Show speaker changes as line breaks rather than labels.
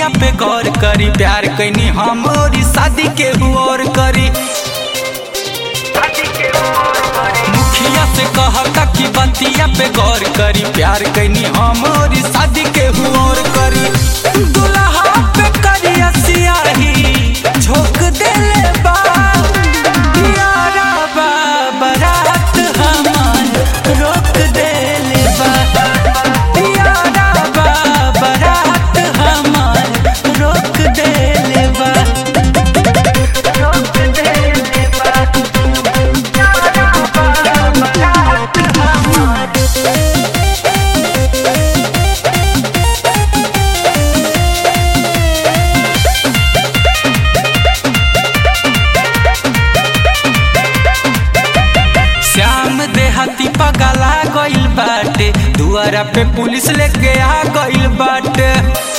बतिया पे गौर करी प्यार कैनी हम और शादी के और करी मुखिया से कहता कि बतिया पे गौर करी प्यार कैनी हम और शादी के और करी दुल्हा पे करिया सियाही झोंक देले बा यारा बा बारात हमार रोक देले बा यारा बा बारात हमार रोक देले बा रोक देले बा यारा बा बारात हमार श्याम देहाती पगला गइल बाटे दुआरा पे पुलिस लेके आ गइल बाटे